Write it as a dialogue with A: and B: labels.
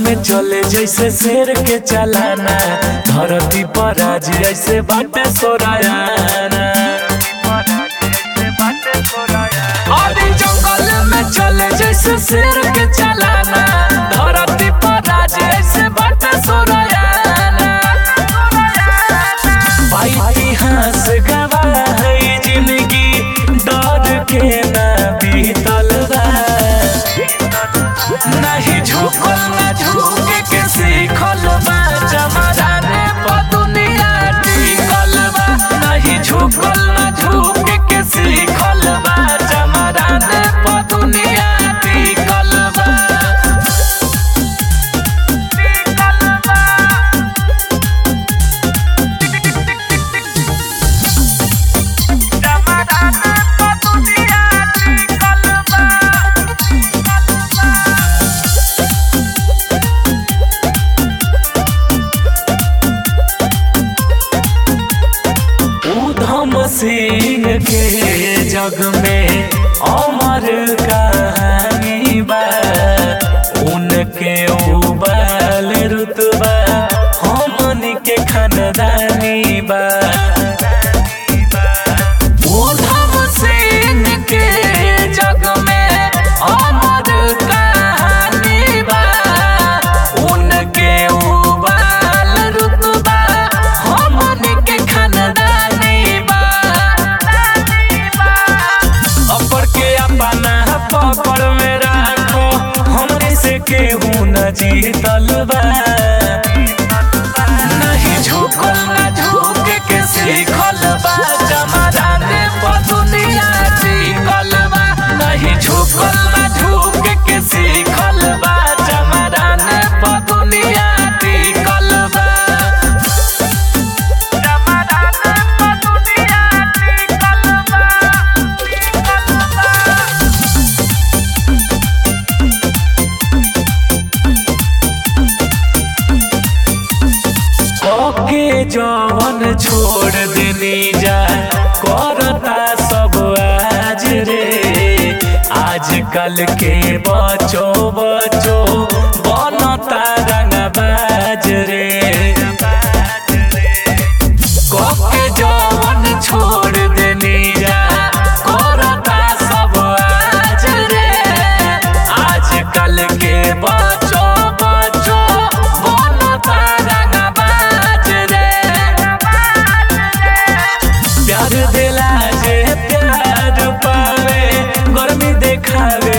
A: में चले जैसे शेर के चलाना धरती पर आज ऐसे बाटे सोरायाना अरे जंगल में चले जैसे शेर के चलाना धरती पर आज ऐसे बाटे सोरायाना भाई इतिहास गवाह है जिंदगी डर के ना बीतल बा नहीं झुकल ना झुके के सीखल बा जमाने पर दुनिया टिकल बा नहीं झुकल ना झुके के सीखल बा जमाने पर दुनिया टिकल बा जमाने पर दुनिया टिकल बा उधम सिंह के जग में अमर कहानी बा उनके उबाल रुतबा हमन के खानदानी बा उधम सिंह के जग में अमर कहानी बा उनके उबाल रुतबा हमन के खानदानी बा अपर के अपना पकड़ में राखो हमरे से केहू न जीतल बा नहीं झुकल ना झुक के सीखल बा जमाने पर दुनिया टिकल बा नहीं झुकल ना झुक के सीखल बा जमाने पर दुनिया टिकल बा जमाने पर दुनिया टिकल बा ओके जवन छोड़ देनी जा करता सब आज रे आजकल के बचो बचो बनता रंगबाज रे ओके जवन छोड़ देनी जा करता सब आज रे आजकल के बचो बचो बनता रंगबाज रे प्यार दिला जे प्यार पावे गर्मी देखावे